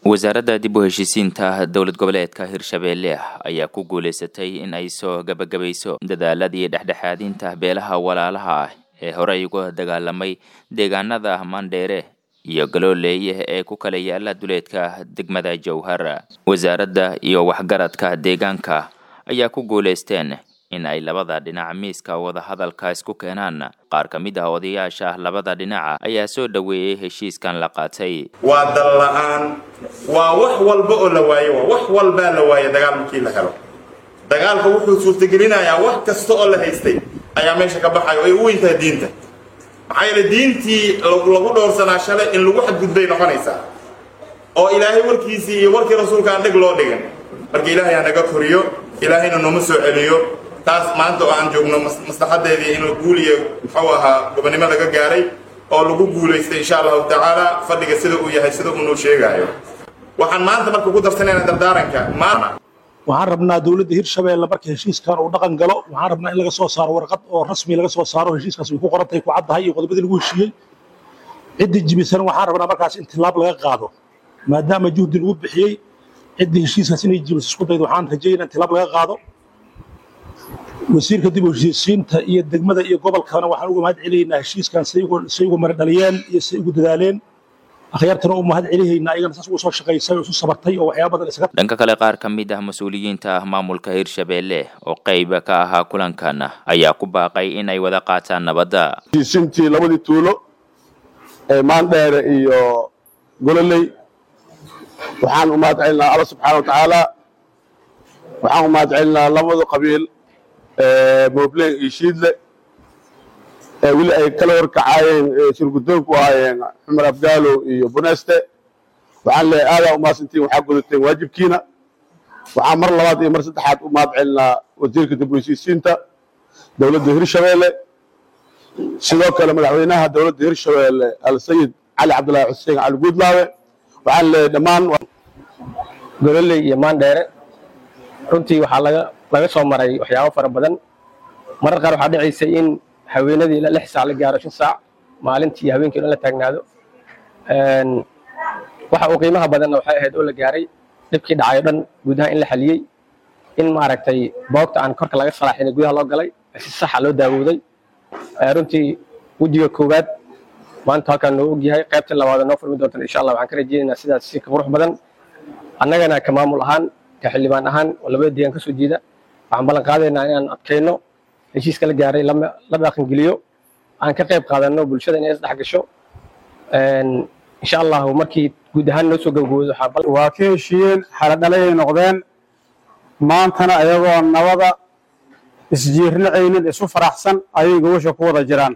wasaaradda dib u heshiisiinta dowlad goboleedka hirshabeelle ayaa ku guulaysatay in ay soo gabagabayso dadaaladii dhexdhexaadinta beelaha walaalaha ah ee horey uga dagaalamay deegaanada mandheere iyo galooley ee ku kala yaala duleedka degmada jowhar wasaaradda iyo waxgaradka deegaanka ayaa ku guulaysteen in ay labada dhinac miiska wadahadalka isku keenaan qaar ka mid ah odayaasha labada dhinaca ayaa soo dhoweeyey heshiiskan la qaatay waa dal la-aan waa wax walba oo la waayo waa wax walbaa la waaye dagaal markii la helo dagaalka wuxuu suurtagelinayaa wax kasta oo la haystay ayaa meesha ka baxayo ay u weyntahay diinta maxaa yeele diintii lagu dhowrsanaa shalay in lagu xadgudbay noqonaysaa oo ilaahay warkiisii iyo warkii rasuulka aan dheg loo dhigan marka ilaahay ha naga koriyo ilaahayna nooma soo celiyo taas maanta oo aan joogno maslaxadeedii in guul iyo muxuu ahaa gobonnimo laga gaaray oo lagu guulaystay insha allahu tacaala fadhiga sida uu yahay sida uunuu sheegaayo waxaan maanta marka ku darsanayna dardaaranka maana waxaan rabnaa dowladda hirshabeelle marka heshiiskan uu dhaqan galo waxaan rabnaa in laga soo saaro warqad oo rasmi laga soo saaro heshiiskaas ay ku qorantahay ku caddahay iyo qodobadii lagu heshiiyey ciddii jibisan waxaan rabnaa markaas in tilaab laga qaado maadaama juhdi lagu bixiyey ciddii heshiiskaas inay jibiso isku daydo waxaan rajeynaa in tilaab laga qaado wasiirka dib u heshiisiinta iyo degmada iyo gobolkana waxaan uga mahad celinaynaa heshiiskan say ugu maradhaliyeen iyo say ugu dadaaleen akhyaartana u mahad celihaynaa ayagana saas ugu soo shaqaysay oo isu sabartay oo waxyaaba badan isaga dhanka kale qaar ka mid ah mas-uuliyiinta maamulka hirshabeelle oo qayba ka ahaa kulankan ayaa ku baaqay in ay wada qaataan nabadda heshiisintii labadii tuulo ee maandheere iyo gololey waxaan u mahad celinaa alla subxaana wa tacaala waxaan u mahad celinaa labada qabiil moobleen iyo shiidle ee weli ay kala horkacaayeen shirgudoonku ahaayeen xumar afgaalow iyo buneste waxaan leeyahay aadaa u mahadsantiin waxaa gudateen waajibkiina waxaan mar labaad iyo mar saddexaad u mahad celinaa wasiirka dib u heshiisiinta dowladda hirshabeelle sidoo kale madaxweynaha dowladda hirshabeelle alsayid cali cabdillaahi xuseen cali guudlaawe waxaan leeyahay dhammaan gololey iyo maandheere runtii waxaa laga laga soo maray waxyaabo fara badan marar qaar waxaa dhicaysay in haweenadii lix saac la gaaro shan saac maalintii habeenkii dhan la taagnaado waxa uu qiimaha badanna waxay ahayd oo la gaaray dhibkii dhacay o dhan gudaha in la xaliyey in maaragtay boogta aan korka laga salaaxinay gudaha loo galay si saxa loo daawooday runtii wejiga koowaad maanta halkaan noo ogyahay qaybta labaad noo furmi doontan insha allah waxaan ka rajeynaynaa sidaas si ka qurux badan annagana ka maamul ahaan ka xildhibaan ahaan oo labada deegaan ka soo jeeda waxaan ballan qaadaynaa inaan adkayno heshiiska la gaaray la dhaqangeliyo aan ka qayb qaadanno bulshada inay isdhex gasho insha allahu markii guud ahaan noo soo gabagaboodo waa ka heshiiyeen xaladhalayay noqdeen maantana ayagoo nabada isjiirnacaynin isu faraxsan ayay gobasha ku wada jiraan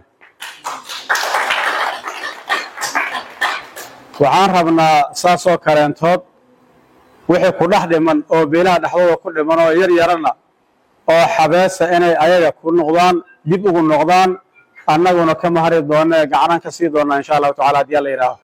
waxaan rabnaa saasoo kaleentood wixii ku dhex dhiman oo beelaha dhexdooda ku dhiman oo yar yarana oo xabeesa inay ayaga ku noqdaan dib ugu noqdaan annaguna ka mahari doona ee gacanaan ka sii doonnaa insha allahu tacala haddii alla yidhaaho